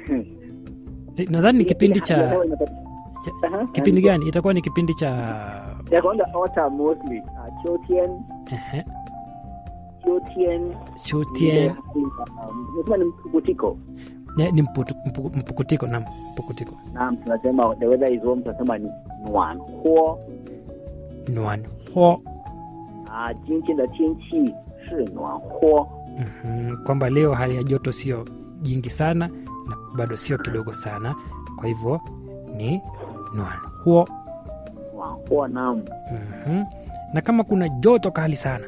nadhani ni kipindi Ile hali ya cha, hewa inabadilika. cha Aha, kipindi gani itakuwa ni kipindi cha ya kwanza autumn mostly ah, 秋天 ehe, 秋天 chutien nasema ni mpukutiko Ne- ni mputu, mpu, mpukutiko na mpukutiko naam tunasema the weather is warm tunasema ni 暖和 nuan ho 啊，今天的天气是暖和。 Mhm, kwamba leo hali ya joto sio jingi sana na bado sio kidogo sana kwa hivyo ni nuan huo 暖和 nam Mhm. na kama kuna joto kali sana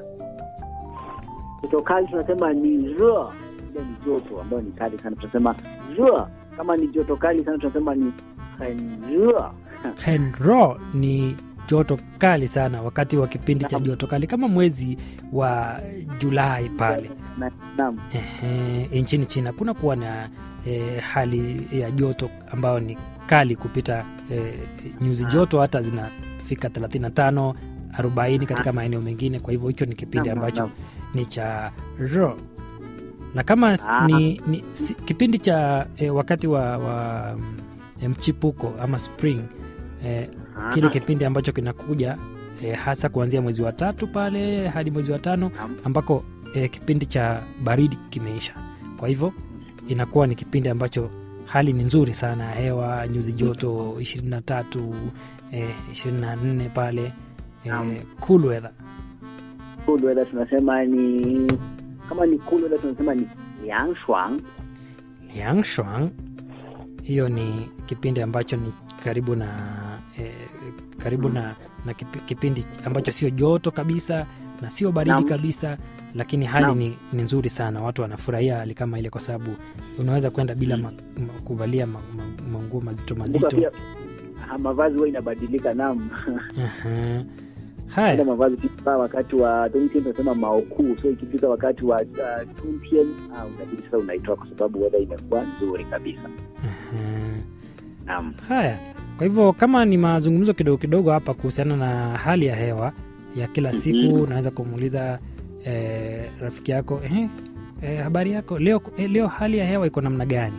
joto kali tunasema ni re ile ni joto ambayo ni kali sana tunasema re kama ni joto kali sana tunasema ni 很热 henro ni joto kali sana wakati wa kipindi cha Naam. joto kali kama mwezi wa julai pale Na- naam Ehe, nchini china kuna kuwa na eh, hali ya joto ambayo ni kali kupita eh, nyuzi joto hata zinafika 35 40 katika maeneo mengine kwa hivyo hicho ni kipindi Naam, naam, ambacho naam. ni cha ro na kama s- Ah. ni, ni si, kipindi cha eh, wakati wa, wa mm, mchipuko ama spring eh, kile kipindi ambacho kinakuja eh, hasa kuanzia mwezi wa tatu pale hadi mwezi wa tano Naam. ambako eh, kipindi cha baridi kimeisha kwa hivyo inakuwa ni kipindi ambacho hali ni nzuri sana ya hewa nyuzi joto 23 eh, 24 pale Naam. eh, cool weather cool weather tunasema ni kama ni cool weather tunasema ni 凉爽 Liang Shuang. Hiyo ni kipindi ambacho ni karibu na eh, karibu na, na kipi- kipindi ambacho sio joto kabisa na sio baridi Naam. kabisa, lakini hali Naam. ni, ni nzuri sana. Watu wanafurahia hali kama ile, kwa sababu unaweza kwenda bila ma, ma, kuvalia ma- ma- manguo mazito Kumbuka mazito. pia ah, mavazi huwa inabadilika nam Aha. ile Haya, mavazi kifaa wakati wa冬天 tunasema maokuu so ikifika wakati wa uh, 春天 ah, unabidi sasa unaitoa kwa sababu weather imekuwa nzuri kabisa aha. naam Haya, kwa hivyo kama ni mazungumzo kidogo kidogo hapa kuhusiana na hali ya hewa ya kila siku, Mhm. unaweza kumuuliza eh, rafiki yako eh, eh, habari yako leo, eh, leo hali ya hewa iko namna gani?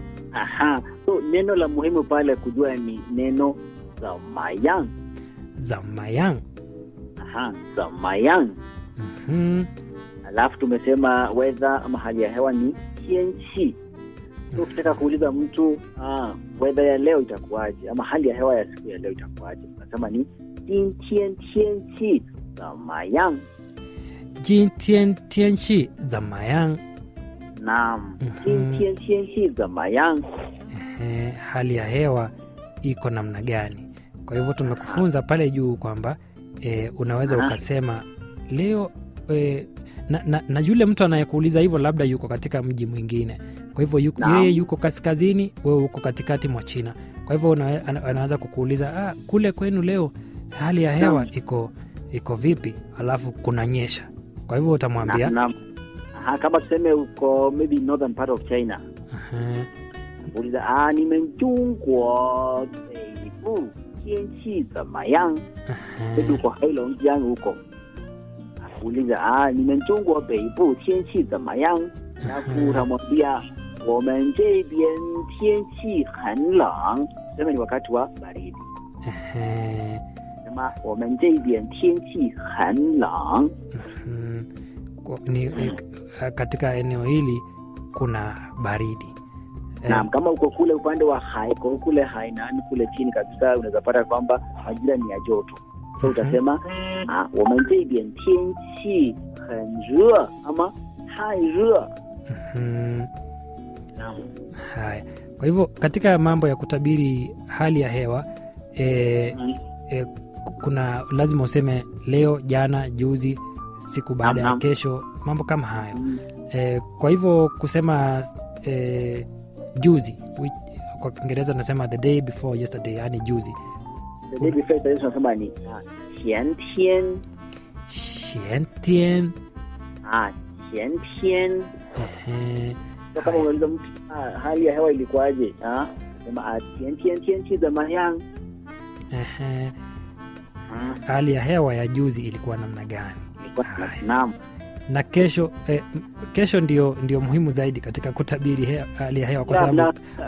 aha so neno la muhimu pale kujua ni neno zamayang za mayang aha zamayang Mhm. alafu tumesema weather ama hali ya hewa ni tienchi so ukitaka kuuliza mtu ah, weather ya leo itakuwaje ama hali ya hewa ya siku ya leo itakuwaje unasema ni jintien tienchi zamayang Jintien tianchi za mayang naam Mhm. jintien tienchi zamayang eh, hali ya hewa iko namna gani? Kwa hivyo tumekufunza pale juu kwamba eh, unaweza Aha. ukasema leo eh, na, na, na yule mtu anayekuuliza hivyo labda yuko katika mji mwingine, kwa hivyo yuko, Naam. yeye yuko kaskazini, wewe uko katikati mwa China. Kwa hivyo una, ana- anaweza kukuuliza ah, kule kwenu leo hali ya hewa Naam. iko iko vipi, alafu kunanyesha. Kwa hivyo utamwambia naam aha kama tuseme uko maybe northern part of china aha, uliza ah, 你们中国北部天气怎么样？ aha. maybe uko Heilongjiang huko uliza ah, 你们中国北部天气怎么样？alafu utamwambia 我们这边天气很冷，sema ni wakati wa baridi Ehe, sema 我们这边天气很冷 mhm. Kwa- ni, ni, katika eneo hili kuna baridi Eh, naam kama uko kule upande wa Haiko kule Hainan kule chini kabisa unaweza pata kwamba majira ni ya joto so Mhm. utasema ah, 我们这边天气很热 ama 太热 mhm. naam Haya, kwa hivyo katika mambo ya kutabiri hali ya hewa e, Mm. e, ku- kuna lazima useme leo, jana, juzi, siku baada ya Naam, naam. kesho, mambo kama hayo Mm. e, kwa hivyo kusema e, juzi which, kwa Kiingereza unasema the day before yesterday, yani juzi. The day before yesterday tunasema ni ah, 前天 Xiantien, ah, 前天 ehe, so kama unauliza mtu ah, hali ya hewa ilikuwaje ah, sema ah, 前天天气怎么样 ehe, ah, hali ya hewa ya juzi ilikuwa namna gani? ilikuwa Haya. naam na kesho eh, m- kesho ndio, ndio muhimu zaidi katika kutabiri he, hali ya hewa kwa Naam, sababu naam.